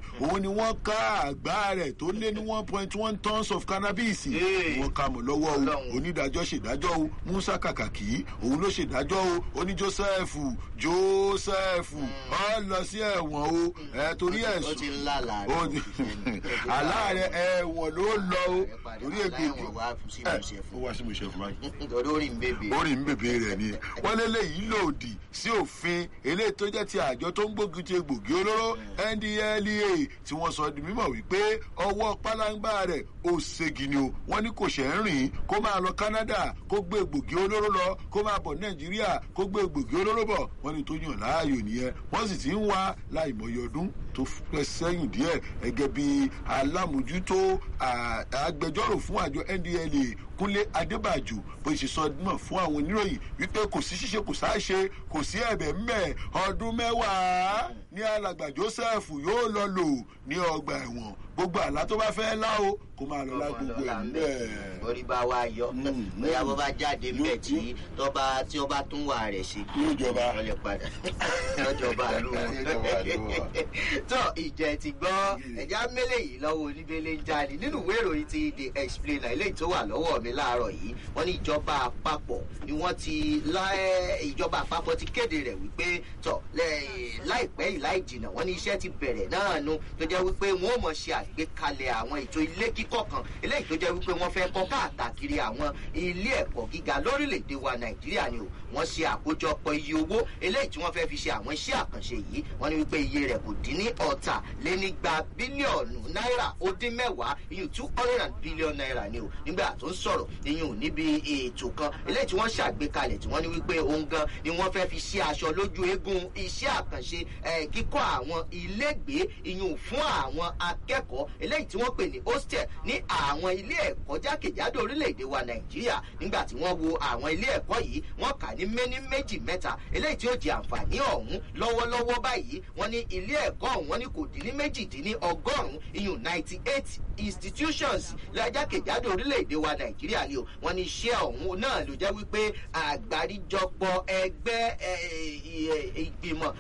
òun ni wọ́n ká àgbá rẹ̀ tó lé ní one point one tons of cannabis wọ́n ká mọ̀ lọ́wọ́ o onídàájọ́ ṣèdájọ́ o musa kàkàkì òun ló ṣèdájọ́ o oní joseph joseph ọ lọ sí ẹ̀wọ̀n o ẹ torí ẹ̀sùn ó ti ń lálàá ó ní aláàrẹ ẹ̀wọ̀n ló lọ o torí ègbègbè wá sí ìmúṣẹ ó fún wá sí ìmúṣẹ fún báyìí torí ó rí ń bèbè. orí ń bèbè rẹ ni wọn lélẹyìí lòdì sí òfin eléyìí tó jẹ ti àjọ tó ń gbógun ti egbògi olóró ndlea tí wọn sọ di mímọ wípé ọwọ pálágbá rẹ ò ségi ni o wọn ní kò ṣe ń rìn kó máa lọ canada kó gbé egbògi olóró lọ kó máa bọ nàìjíríà kó gbé egbògi olóró bọ wọn ní tó yàn láàyò nìyẹn wọn sì ti ń wá láìmọye ọdún tó pẹ́ sẹ́yìn díẹ̀ gẹ́gẹ́ bí alámòjútó à- agbẹjọ́rò fún àjọ ndla kúnlé adébàjò bó ṣe sọ náà fún àwọn oníròyìn wípé kò sí ṣíṣe kò sáṣe kò sí ẹ̀bẹ̀ ńbẹ̀ ọdún mẹ́wàá ní alàgbà joseph yóò lọ lò ní ọgbà ẹ̀wọ̀n gbogbo àlá tó bá fẹ́ lá o kó máa lọ lá gbogbo ẹ̀ ńbẹ̀. orí bá wa yọ Mm, bóyá mm. bó bá jáde ńbẹ tí tọba tí ọba tún wà rẹ ṣe Yóò jọba. wọn lè padà lọjọba ló Yóò jọba ló wà. tó ìjẹ ti gbọ́ ẹ̀já mélé yìí lọ́wọ́ oníbélé ń jáde nínú ìwé ìròyìn ti the explainer eléyìí tó wà lọ́wọ́ mi láàárọ̀ yìí wọ́n ní ìjọba àpapọ̀ ni wọ́n ti lá- ìjọba àpapọ̀ ti kéde rẹ̀ wípé tọ̀ lẹ́- láìpẹ́ yìí láì jìnnà wọ́n ní iṣẹ́ ti bẹ̀rẹ̀ náà nu tó jẹ́ wípé wọ́n ò mọ̀ ṣe àgbékalẹ̀ àwọn ètò ilé kíkọ́ kan eléyìí tó jẹ́ wípé wọ́n fẹ́ kọ́ káàkiri àwọn ilé ẹ̀kọ́ gíga lórílẹ̀‐èdè wa nàìjíríà ni o wọ́n ṣe àkójọpọ̀ iye owó eléyìí tí wọ́n fẹ́ fi ṣe àwọn iṣẹ́ àkànṣe yìí wọ́n ní wípé iye rẹ̀ kò dín ní ọ̀tà lé nígba bílíọ̀nù náírà ó dín mẹ́wàá iyùn two hundred and billion naira ni o nígbà tó ń sọ̀rọ̀ iyùn níbi ètò kan eléyìí tí wọ́n ṣàgbékalẹ̀ tí wọ́n ní wípé òun gan ni wọ́n fẹ́ fi ṣe aṣọ lójú eégún iṣẹ́ àkànṣe eh, kíkọ́ àwọn ilégbèé iyùn fún àwọn akẹ́kọ̀ọ́ eléyìí tí wọ́n pè ní hostel ní àwọn ilé ẹ̀kọ́ jákèjádò orílẹ̀-èdè wa nàìjíríà nígbà tí wọ́n wo àwọn ilé ẹ̀kọ́ yìí wọ́n kà ní méní méjì mẹ́ta eléyìí tí ó di àǹfààní ọ̀hún lọ́wọ́lọ́wọ́ báyìí wọ́n ní ilé ẹ̀kọ́ ọ̀hún wọ́n ní kò dín ní méjìdínní ọgọ́rùn-ún iyùn ninety eight institutions lọ́jàkèjádò orílẹ̀-èdè wa nàìjíríà ni o wọ́n ní iṣẹ́ ọ̀hún náà ló jẹ́ wípé àgbáríjọpọ̀ ẹgbẹ́ eh, eh, ìgbìmọ̀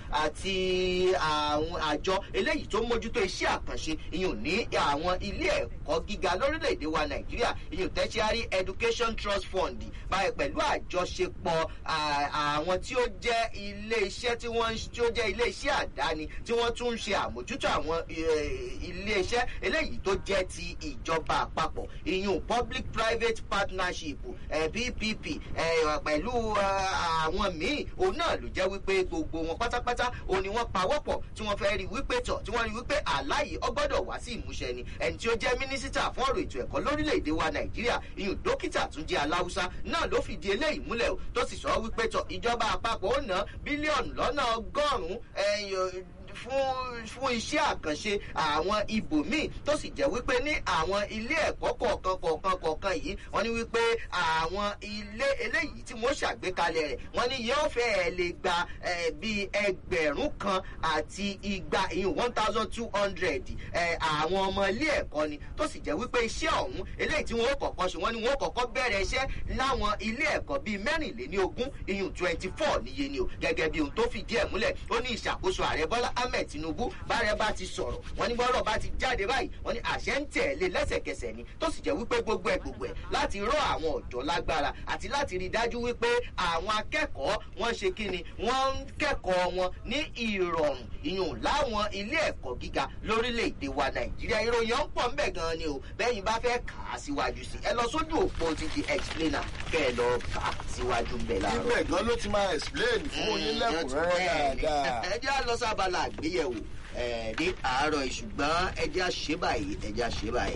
àti àwọn àjọ eléyìí tó mójútó iṣẹ́ àkànṣe iyùn ní àwọn ilé ẹ̀kọ́ gíga lórílẹ̀‐èdè wa nàìjíríà iyùn tertiary education trust fund báyìí pẹ̀lú àjọṣepọ̀ à- àwọn tí ó jẹ́ ilé iṣẹ́ tí wọ́n ń- tí ó jẹ́ ilé iṣẹ́ àdáni tí wọ́n tún ń ṣe àmójútó àwọn eh, ilé iṣẹ́ eléyìí tó jẹ́ ti ìjọba àpapọ̀ iyùn public private partnership eh, ppp eh, pẹ̀lú eh, àwọn míì òun náà ló jẹ́ wípé gbogbo wọn pátápátá òun ni wọ́n pawọ́pọ̀ tí wọ́n fẹ́ rí wípé tọ̀ tí wọ́n rí wípé àláyé ọgbọ́dọ̀ wá sí ìmúṣẹ ni ẹni tí ó jẹ́ mínísítà fún ọ̀rọ̀ ètò ẹ̀kọ́ lórílẹ̀‐èdè wa nàìjíríà iyùn dókítà tún jẹ́ aláwùsá náà ló fìdí eléyìí múlẹ̀ o tó sì sọ wípé tọ̀ ìjọba àpapọ̀ ó ná bílíọ̀nù lọ́nà ọgọ́rùn-ún ẹ̀yìn fún fún iṣẹ́ àkànṣe àwọn ibòmíì tó sì jẹ́ wípé ní àwọn ilé ẹ̀kọ́ kọ̀ọ̀kan kọ̀ọ̀kan kọ̀ọ̀kan yìí wọ́n ní wípé àwọn ilé eléyìí tí wọ́n ṣàgbékalẹ̀ rẹ̀ wọ́n ní yóò fẹ́ẹ́ lè gba eh, bíi ẹgbẹ̀rún kan àti igba ìyún one thousand two hundred àwọn ọmọ ilé ẹ̀kọ́ ni tó sì jẹ́ wípé iṣẹ́ ọ̀hún eléyìí tí wọ́n kọ̀ọ̀kan ṣe wọ́n ní wọ́n kọ̀ọ̀kan bẹ̀rẹ̀ iṣẹ́ láwọn ilé ẹ̀kọ́ bíi mẹ́rìnléní ogún ìyún twenty four níye ni o gẹ́gẹ́ bí ohun tó fìdí ẹ̀ múlẹ̀ ó ní ìṣàkóso ààrẹ bọ́lá ahmed tinubu bárẹ̀ bá ti sọ̀rọ̀ wọ́n ní bọ́rọ̀ bá ti jáde báyìí wọ́n ní àṣẹ ń tẹ̀lé lẹ́sẹ̀kẹsẹ̀ ni tó sì jẹ́ wípé gbogbo ẹ̀ gbogbo ẹ̀ láti rọ àwọn ọ̀dọ́ lágbára àti láti rí i dájú wípé àwọn akẹ́kọ̀ọ́ wọ́n ṣe kí ni wọ́n ń kẹ́kọ̀ọ́ wọn ní ìrọ̀rùn ìyún láwọn ilé ẹ̀kọ́ gíga lórílẹ̀‐èdè wa nàìjíríà ìròyìn ọ̀hún pọ̀ ńbẹ̀ gan ni o bẹ́yìn bá fẹ́ kà á síwájú sí ẹ lọ sójú òpó ti di explainer kẹ́ ẹ lọ kà á síwájú ńbẹ̀ láàárọ̀ ibẹ̀ gan ló ti máa explain fún yín lẹ́kùnrẹ́rẹ́ dáadáa. ẹ jẹ́ lọ sábàlá àgbéyẹ̀wò ẹ, ní àárọ̀ yìí, ṣùgbọ́n ẹ jẹ́ àṣẹ báyìí ẹ jẹ́ àṣẹ báyìí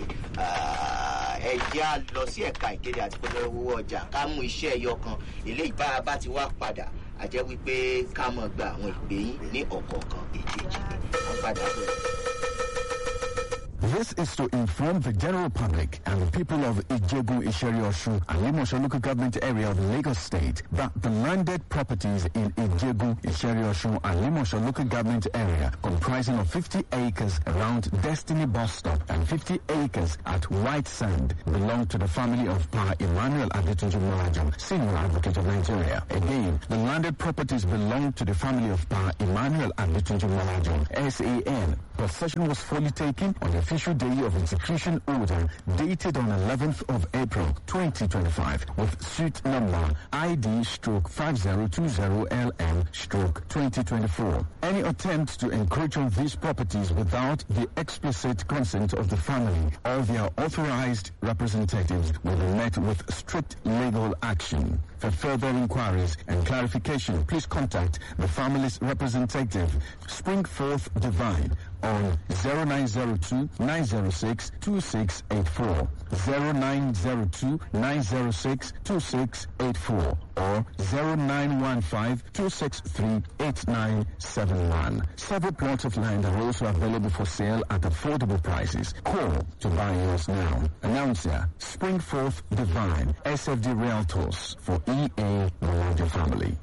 Ah, ẹ jẹ́ à lọ sí ẹ̀ka ìkéde àti pẹ̀lú owó ọjà ká mú iṣẹ́ ẹyọ kan eléyìí bá a bá ti wá padà a jẹ́ wípé ká mọ̀ gba àwọn ìpè yín ní ọ̀kọ̀ọ̀kan èjèèjì wọ́n padà bọ̀. This is to inform the general public and the people of Ijebu, Isheri Oshu, and Limosho local government area of Lagos State that the landed properties in Ijebu, Isheri Oshu, and Limosho local government area comprising of 50 acres around Destiny bus stop and 50 acres at White Sand belong to the family of Pa Emmanuel Adetunju Malajam, senior advocate of Nigeria. Again, the landed properties belong to the family of Pa Emmanuel Adetunju Malajam, SAN. Possession was fully taken on the official day of execution order dated on 11th of April 2025 with suit number ID stroke 5020LM stroke 2024. Any attempt to encroach on these properties without the explicit consent of the family or their authorized representatives will be met with strict legal action. For further inquiries and clarification, please contact the family's representative, Springforth Divine, on 0902 906 2684, 0902 906 2684, or 0915 263 8971. Several plots of land are also available for sale at affordable prices. Call to buy yours now. Announcer, Springforth Divine, SFD Realtors for EA Malaja Family.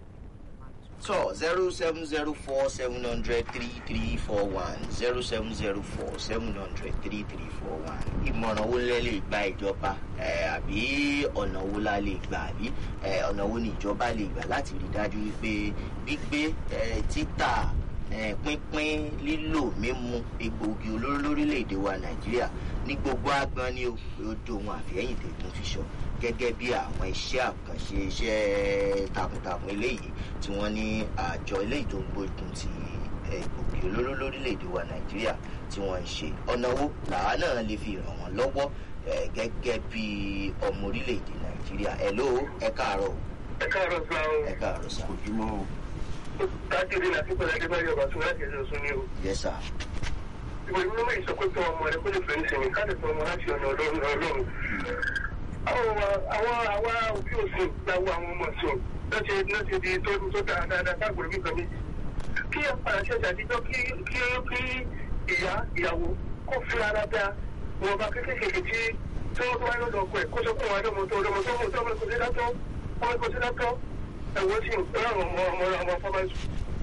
So zero seven zero four seven hundred three three four one zero seven zero four seven hundred three three four one. Ìmọ̀ràn wo lẹ lè gba ìjọba ẹ̀, àbí ọ̀nà wo la lè gbà àbí ẹ̀, ọ̀nà wo ni ìjọba lè gbà láti rí dájú wípé gbígbé ẹ̀, títà ẹ̀, pínpín lílò mímu egbòogi olóró lórílẹ̀‐èdè wa Nàìjíríà ní gbogbo agbọn ni ó ó dohun àfihẹ́yìn tẹ̀gùn fi sọ gẹ́gẹ́ bí àwọn iṣẹ́ àkànṣe iṣẹ́ takuntakun eléyìí tí wọ́n ní àjọ eléyìí tó ń gbógun ti egbògi olóró lórílẹ̀‐èdè wa nàìjíríà tí wọ́n ń ṣe ọ̀nà wo làwa náà lè fi ràn wọ́n lọ́wọ́ eh, gẹ́gẹ́ bí ọmọ orílẹ̀‐èdè nàìjíríà ẹ̀ ló ẹ káàárọ̀ o, ẹ káàárọ̀ sá o ẹ káàárọ̀ sá ojúmọ́ o. káàkiri láti pẹ̀lú adébáyọ̀ ọba tó láti ẹ̀sẹ̀ ọ̀sùn ni o. yẹ sá ìwé ìwé mọ́ ìsọkóso ọmọ rẹ kó lè fẹ́ nísìnyí káàdì tó ọmọ láti ọ̀nà ọlọ́run ọlọ́run. àwọn àwọn àwa òbí òsìn láwọ àwọn ọmọ sùn láti láti di tó tó dáa dáadáa káàkiri bí kan méjì. kí ẹ padà ṣẹ̀ṣẹ̀ àtijọ́ kí kí kí ìyá ìyàwó kó fi ara dá wọn bá kékeré tí tí wọ́n tó wáyé lọ́dọ̀ ọkọ ẹ̀ kó sọ fún wọn lọ́mọ tó lọ́mọ tó mọ̀ tó ọmọ kò sí dátọ́ ọmọ kò sí dátọ́ ẹ̀wọ́n sì ń pẹ́ àwọn ọmọ ọmọ ọmọ fọmáṣù.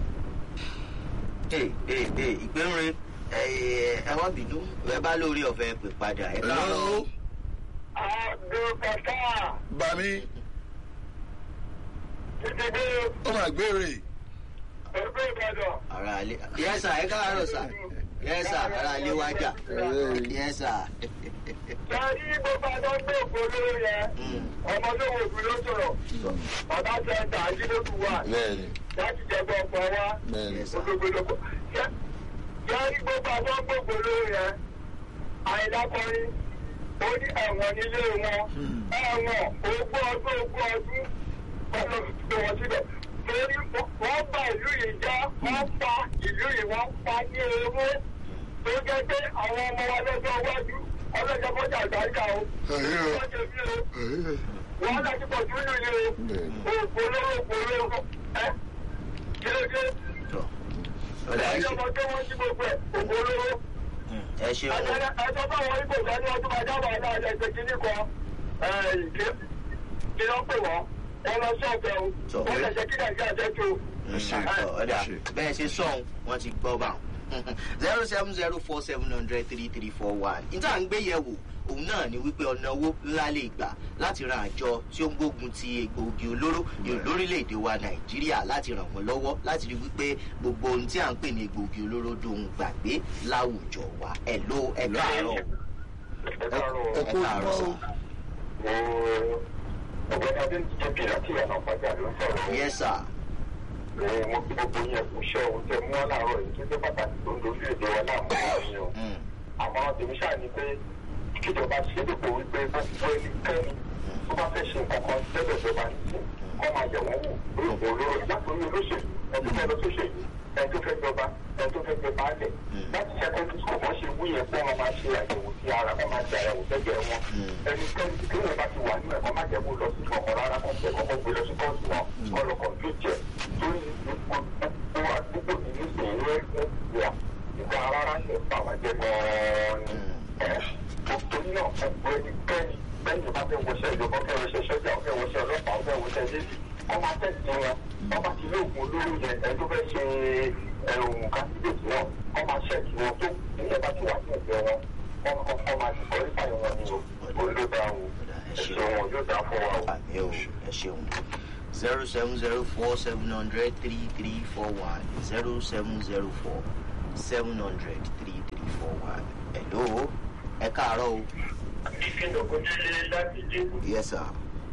ee ee ee ìgbéròyìn ẹ wá bínú ẹ bá lórí ọ̀fẹ́ pè padà ẹ káàárọ̀ o. Abdulfatah bami títí dé ó máa gbére. ẹgbẹ́ Ìbàdàn. ara alẹ́ yẹ sà ẹ káàárọ̀ sà yẹ sà ara alẹ́ wájà yẹ sà. Sẹ́rí bó bá lọ gbé ògbóló yẹn, ọmọ tó wò bí ló sọ̀rọ̀. Bàbá tẹ ẹ̀ta àjílógún wà bẹ́ẹ̀ni láti jẹ́gbọ́ ọ̀pọ̀ wa. bẹ́ẹ̀ni. Ògbógbólógbò. Sẹ́rí bó bá lọ gbé ògbóló yẹn, àìdákọrin, ó ní ẹ̀wọ̀n nílé wọn. Ẹ̀wọ̀n ogún ọdún ogún ọdún kọ́lọ́ fi wọn síbẹ̀. Torí wọ́n bá ìlú yìí já, wọ́n pa ìlú yìí, wọ́n pa ní ewé. Tó jẹ́ pé àwọn ọmọ wa lọ́jọ́ iwájú, ọlọ́jọ́ kọjá àgbáríkà o. Wọ́n ṣe bí o wọ́n láti pọ̀ sí nínú ilé o òpòlówó òpòlówó ẹ́ kí ló dé tọ ọ̀dà ẹ ṣe ọjọ́ tó wọ́n sí gbogbo ẹ̀ òpòlówó ẹ ṣe o ẹjọ́ báwọn ibò sọ ní ọdún máa dábàá náà ẹ̀ ṣe kíní kan ìké kí wọ́n pè wọ́n wọ́n lọ sí ọ̀fẹ́ o wọ́n lè ṣe kí nàìjíríà jẹ́ tó ọ̀dà bẹ́ẹ̀ ṣe sọ̀hún wọ́n ti gbọ́ bá zero seven zero four seven hundred three three four one níta ń gbé yẹ̀wò òun náà ni wípé ọ̀nà owó ńlá lè gbà láti ran àjọ tí ó ń gbógun ti egbòogi olóró ní lórílẹ̀‐èdè wa nàìjíríà láti ràn wọ́n lọ́wọ́ láti rí wípé gbogbo ohun tí à ń pè ní egbòogi olóró dohun gbàgbé láwùjọ wa ẹ̀ ló ẹ̀ káàárọ̀ ẹ kú ojúmọ́ o. ọgbẹ́ni adé ń jẹ́ bí láti ìyànà pàjá ló ń sọ̀rọ̀ yes sir mo kí gbogbo yẹn kú iṣẹ́ ohun tẹ mú wọn láàárọ̀ yìí tó jẹ́ pàtàkì tó ń dorí èdè wa láàmú ọ̀hún o Mm. àmọ́ tèmi ṣáà ni pé kíjọba ṣe dìbò wípé gbogbo ẹnikẹ́ni tó bá fẹ́ ṣe nǹkan kan tẹ́lẹ̀ ìjọba nìyí kọ́ máa yẹ̀ wọ́n wò lórí òwò olóró látòrí olóṣèlú ẹni tó fẹ́ lọ sóṣèlú ẹni tó fẹ́ jọba ẹni tó fẹ́ jẹ baálẹ̀ láti secondary school wọ́n ṣe wú yẹn pé wọ́n máa ṣe àyẹ̀wò sí ara wọ́n máa ṣe àyẹ̀wò sẹ́jẹ̀ wọn ẹnikẹ́ni tí kéèyàn bá ti wà nínú ẹ̀kọ́ má jẹ́ kó lọ sí ọkọ̀ rárá kan tẹ̀ kọ́kọ́ gbé lọ sí kóòtù wọn kọ́ lọ kọ̀ǹpútì ẹ̀ lórí gbogbo àdúgbò ní nísìnyí rẹ̀ wà ìgbà wa rárá ní ìpa wà jẹ́ gan-an ni. torí náà ẹgbẹ́ ẹnikẹ́ni bẹ́ẹ̀ni bá fẹ́ wọṣẹ́ ìjọba fẹ́ wọṣẹ́ sọ́jà fẹ́ wọṣẹ́ ọlọ́pàá fẹ́ wọṣẹ́ lébi wọ́n máa tẹ̀sí wọn wọ́n bá ti lóògùn olóró yẹn ẹni tó fẹ́ ṣe ẹ̀hún kásídéètì wọn wọ́n máa ṣẹ́ẹ̀kì wọn tó nílẹ̀ bá ti wà ní ẹ̀gbẹ́ wọn wọ́n kọ́kọ́ máa ti kọ́rí fáyọ̀ wọn ni o olódà o ẹ̀ṣẹ̀ wọn yóò dá fún wa o. àmì ò ẹ ṣeun zero seven zero four seven hundred three three four one zero seven zero four seven hundred three three four one hello ẹ káàárọ̀ o ìkìlọ̀ kò délé láti dé. yes sir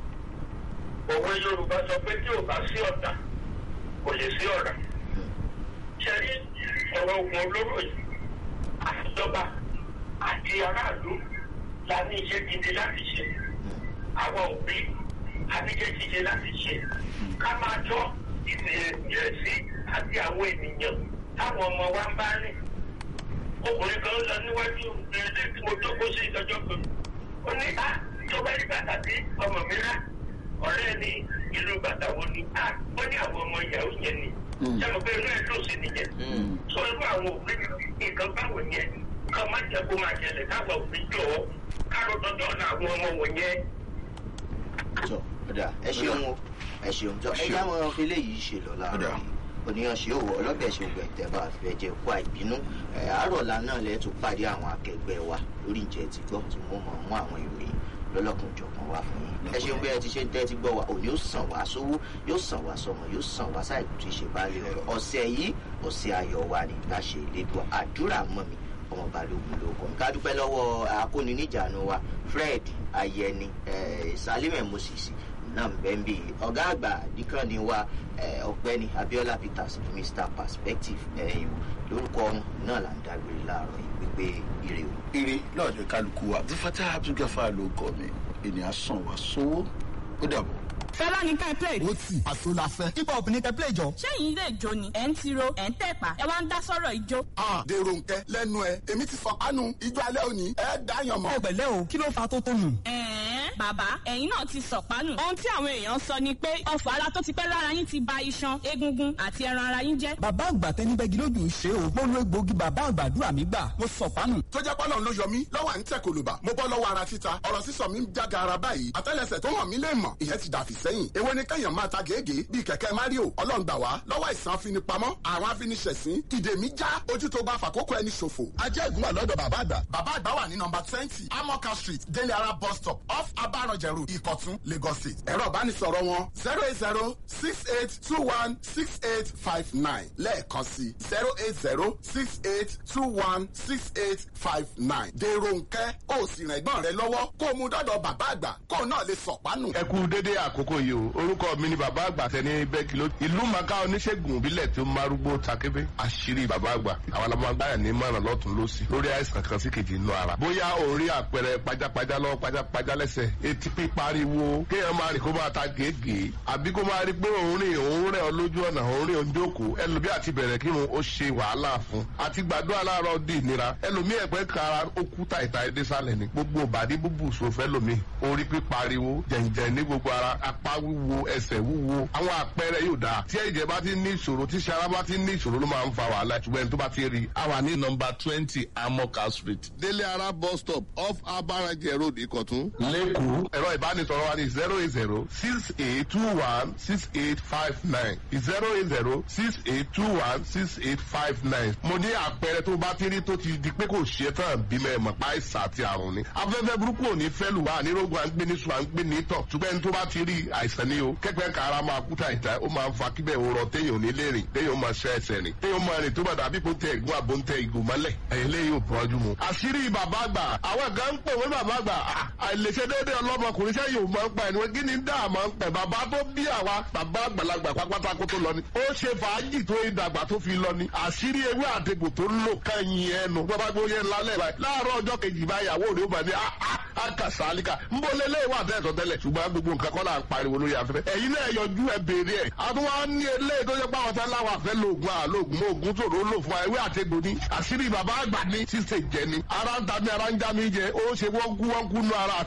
òwe yorùbá sọ pé tí ò bá sí ọ̀tá kò lè sí ọ̀rà. ṣẹ́rí ọ̀rọ̀ ogun olóró yìí àtijọba àti aráàlú la ní iṣẹ́ gidi láti ṣe. àwọn òbí a ní iṣẹ́ gidi láti ṣe. ká máa tọ́ ìrẹsì àti àwọn ènìyàn táwọn ọmọ wa ń bá rìn. ọkùnrin kan lọ níwájú ilé tí mo jókòó sí ìtọ́jọ́ kan. ó ní á tó bá rí bàtà tí ọmọ mi rà ọ̀rẹ́ ni ìlú bàtà wo ni a wọ́n ní àwọn ọmọ ìyàwó yẹn ni sẹ́nu pé inú ẹ̀ ló sì nìyẹn sọ irú àwọn òbí nǹkan báwo yẹn kọ́ má jẹ́ kó máa ṣẹlẹ̀ káwọn òbí jọ ọ́ káró tọ́jọ́ ọ̀nà àwọn ọmọ wọ̀nyẹn. tọ ọ̀dà ẹ ṣeun o ẹ ṣeun tọ ẹ já wọn fi léyìí ṣe lọ láàárọ̀ Ọ̀dà. yìí oníyan ṣe òwò ọlọ́bẹ̀ ṣe ògbẹ̀ tẹ́bà fẹ́ jẹ́ kó àìbínú ẹ̀ àárọ̀lá náà lẹ́ẹ̀ tún pàdé àwọn akẹgbẹ́ wa lórí ìjẹ́ ti gbọ́ tí wọ́n mọ̀ mú àwọn ìròyìn lọ́lọ́kùn jọ̀kan wá fún yín ẹ ṣeun bí ẹ ti ṣe ń tẹ́tí gbọ́ wa òní yóò sàn wá sówó yóò sàn wá sọmọ yóò sàn wá sáì tí ṣe bá lè rọ ọ̀sẹ̀ yìí ọ̀sẹ̀ ayọ̀ wa ní láṣẹ ìlédùn àdúrà mọ́ mi ọmọ balógun ló kọ́ ká dúpẹ́ lọ́wọ́ akóniníjànú wa fred ayẹni salimẹ moses náà bẹ́ẹ̀ bí ọ̀gá àgbà díkànnì wa eh, ọ̀gbẹ́ni abiola peters mr perspective ẹ̀yìn lórúkọ ọ̀hún náà là ń dágbére láàárọ̀ yìí wípé ire o. ire lọ́ọ̀dẹ kálukú wa abdulfata abdulgafa ló kọ́ mi ènìyàn sàn wá sówó ó dàbọ̀. fẹlá ní ká play. ó tì àṣọ la fẹ́. hip hop ní kẹ́ play jọ. sẹ́yìn ilé ìjó ni ẹ̀ ń tiro ẹ̀ ń tẹ̀pá ẹ wá ń dá sọ́rọ̀ ìjó. Ah, dèrò nkẹ lẹnu ẹ èmi ti fọ kánú ijó alẹ́ òní ẹ dáyàn mọ́. ẹ pẹ̀lẹ́ o kí ló fa tó tó nù. ẹ̀ẹ́n bàbá ẹ̀yin náà ti sọ̀pánù. ohun tí àwọn èèyàn sọ ni pé ọfọ̀ ara tó ti pẹ́ lára yín ti ba iṣan egungun àti ẹran ara yín jẹ́. bàbá àgbà tẹni bẹ́gi lójú ṣe o mo lo egbòogi bàbá àgbàdúrà mi gbà mo sọ pánù. tó jẹ́ pọ́lọ́n ló yọ mí lọ́wọ́ à ń tẹ̀ kòlòbà mo bọ́ lọ́wọ́ ara títa ọ̀rọ̀ sísọ mi ń jága ara báyìí àtẹ́lẹsẹ̀ tó hàn mí lè mọ̀ ìyẹn ti dàfí sẹ́yìn èwo ni kẹ́yàn máa ta gègé bíi kẹ̀kẹ́ mario ọlọ́run gbà wá lọ́wọ́ ìsàn afinipamọ́ àwọn afiniṣẹ̀sín ìdè mi já ojú tó bá fàkókò ẹni ṣòfò ajẹ́ ìgúnwà lọ́dọ̀ bàbá àgbà bàbá àgbà wà ní nọmba twenty amoka street délé ara bus stop off abaranjẹ road ìkọ̀tún lagos state ẹ̀rọ ìbánisọ̀rọ̀ wọn zero eight zero six eight two one six eight five nine lẹ́ẹ̀kan sí zero eight zero six eight two one six eight five nine dèrò nkẹ́ ó sì rìn ẹ̀gbọ́n rẹ lọ́wọ́ kó o mú dọ́dọ̀ bàbá àgbà kó o náà lè sọ̀pánù. ẹ kú dédé àkókò yìí o orúkọ mi ni bàbá àgbà tẹni bẹ́ẹ̀kì ló ìlú màkà oníṣègùn ìbílẹ̀ tí ó márúgbó takébé àṣírí bàbá àgbà àwọn alámọ̀gbáyà ní mọ̀ràn lọ́tún lọ́sì lórí àìsàn kan sí kejì inú ara bóyá o rí àpẹẹrẹ pajápajá lọ́wọ́ pajápajá lẹ́sẹ̀ etí pípariwo kéèyàn máa rìn kó máa ta gègé àbí kó máa rí pé òun rìn òun rẹ̀ ọ lójú ọ̀nà òun rìn òun jókòó ẹlòmí àti bẹ̀rẹ̀ kírun ó ṣe wàhálà fún àti gbàdúrà láàárọ̀ di ìnira ẹlòmí ẹ̀pẹ́ kára ó kú tàìtà ẹdẹ sálẹ̀ ni gbogbo bàdí búbù sòfẹ́ lòmí orí pípariwo jẹ̀ǹjẹ̀ ní gbogbo ara apá wíwo ẹsẹ̀ wúwo àwọn àpẹẹrẹ yóò dáa tí ẹ̀jẹ̀ bá ti ní ìṣòro tí sara bá ti ní ìṣòro ló máa ń fa wàhálà ṣùgbọ́n ẹni tó bá ti rí. a wà ní nọmba twenty amoka street délé ara bus stop off abarajẹ road ìkọ̀tún. lẹ́kọ̀ọ́ ẹ̀rọ ìbánisọ̀rọ̀ wa ní zero eight zero six eight two one six eight five nine zero eight zero six eight two one six eight five nine. mo ní àpẹẹrẹ tó bá ti rí tó ti di pé kò ṣe tán bímọ ẹ̀mọ̀ pa àìsàn àti àrùn ni. afẹ́fẹ́ burúkú ò ní fẹ́ lù wá ànírógun à ń gbé ní sùn à ń gbé ní tọ̀ ṣùgbọ́n ẹni tó bá ti rí àìsàn ni o kẹ́kẹ́ kára máa kú tàìtà ó máa ń fa kíbẹ̀ òrọ̀ téèyàn ò ní lè rìn téèyàn ó máa ṣe ẹsẹ̀ rìn téèyàn ó máa rìn tó bá dàbí kó tẹ ìgún àbó ń tẹ ìgò mọ́lẹ̀ ẹ̀yìn lè yóò bọ́jú mu. àṣírí bàbá àgbà àwọn kan ń pè wọ́n bàbá àgbà àìlèṣe déédéé ọlọ́mọkùnrin ṣẹ́ yóò máa ń pa ẹni wọ́n kí ni dá máa ń pẹ̀ bàbá tó bí àwa bàbá àgbàlagbà pápátá kó tó lọ ni ó ṣe fàájì tó ìdàgbà tó fi lọ ni àṣírí ewé àtegbò tó ń lò kẹ́yìn ẹnu bàbá gbóyè lálẹ́ báyìí láàárọ̀ ọjọ́ kejì báyìí àwọn òde ó bà ní àkàsálíkà ń bọ́ lélẹ́ wà tẹ́tọ̀ tẹ́lẹ̀ ṣùgbọ́n gbogbo nǹkan kọ́ là ń pariwo lórí afẹ́fẹ́ ẹ̀yin náà yọjú ẹ béèrè ẹ̀ àtúwá ní eléyìí tó yẹ pé àwọn tán láwọn àfẹ́ lóògùn àlóògùn oògùn tòró lò fún ewé àtegbò ní àṣírí bàbá àgbà ní ṣíṣe jẹ ni ara ń ta mi ara ń já mi jẹ ó ṣe wọ́n kú wọ́n kú nú ara àti ìrìndògùn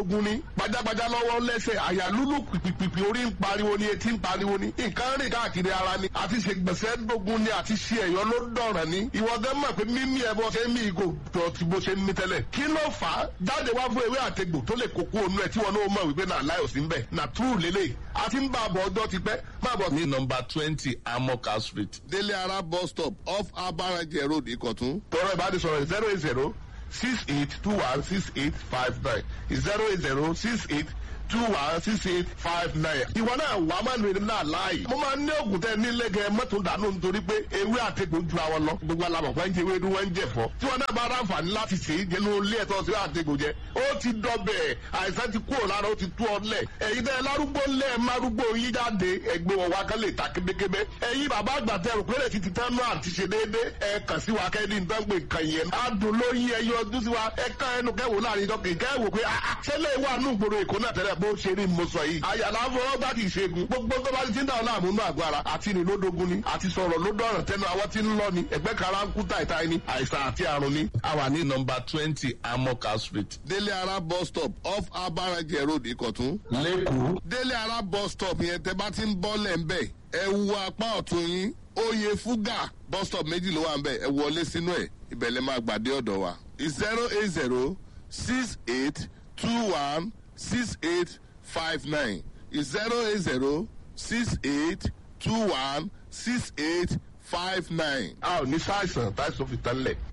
dogun ni gbajagbaja lọ́wọ́ lẹ́sẹ̀ àyà lúlù pìpìpì orí ń pariwo ni etí ń pariwo ni nǹkan rìn káàkiri ara ni àti ṣe gbèsè dogun ni àti ṣe ẹ̀yọ́ ló dọ̀ràn ni ìwọ gẹ́ mọ̀ pé mímí ẹ bọ́ ṣe ń mí ìgò tó ti bó ṣe ń mí tẹ́lẹ̀ kí ló fà á jáde wá fún ewé àtegbò tó lè kókó onú ẹ tí wọn náà mọ̀ wípé náà láì òsín bẹ̀ nà túrù lélẹ̀ àti ń bá àbọ̀ ọjọ́ ti pẹ́ má bọ̀ ní nọmba twenty amoka street délé ara bus stop off abarajẹ road ìkọ̀tún. tọrọ ìbánisọ̀rọ̀ zero eight zero six eight two one six eight five nine zero eight zero six eight two one six eight five nine. ìwọ náà wà á máa nìyẹn náà láàyè. mo máa ń ní oògùn tẹ nílé gẹ mọ́tò dànù nítorí pé ewé àtẹ̀gbò ju àwọn lọ. gbogbo alamọ̀ pé ń jẹ ewédú wọn ń jẹ fọ́. tí wọn náà bá ráǹfààní láti ṣe é jẹnu ilé ẹ̀tọ́ sí àtẹ̀gbò jẹ. ó ti dọbẹ̀ àìsàn ti kúrò lára ó ti tú ọ lẹ̀. ẹ̀yin tẹ lárúgbó lẹ̀ márúgbó yín jáde ẹgbẹ́ wọn wá kán lè ta kébékébé. ẹ̀yin bàbá àgbà tẹ rò pé lè ti ti tán náà àti ṣe déédé. ẹ kàn sí wa kẹ́ni nǹkan gbé nǹkan yẹn. adùn ló yí ẹyọ ọdún sí wa ẹ kàn ẹnu kẹwò láàrin ìjọ kì í kẹwò pé ṣẹlẹ̀ wà nù gbòòrò èkó náà tẹ́lẹ̀ bó ṣe rí mo sọ yìí. àyàlá fọwọ́ bá kì í ṣẹ́gun. gbogbo tó bá ti ti ń dà ọ́ láàmú nù àgọ́ ara. àti ní lódógún ni àti sọ̀rọ̀ ló dọ̀ràn tẹnu àwọn tí ń lọ ni ẹgbẹ́ kara ń kú tàìtàì ni àìsàn àti àrùn ni. a wà ní nọmba twenty amoka street délé ara bus stop off abarajẹ road ìkọ̀tún. lẹ́kọ̀ọ́ délé ara bus stop yẹn tẹ bá ti ń bọ́ lẹ̀ ń bẹ̀ ẹ wu apá ọ̀tún yín oyè fúgà bus stop méjì ló wà ń bẹ̀ ẹ wọlé sínú ẹ̀ ìbẹ̀lẹ̀ máa gbàdé ọ̀dọ̀ wa. zero eight zero six eight two one six eight five nine zero eight zero six eight two one six eight five nine. a ò ní sáìsàn táìsàn fi tán lẹ̀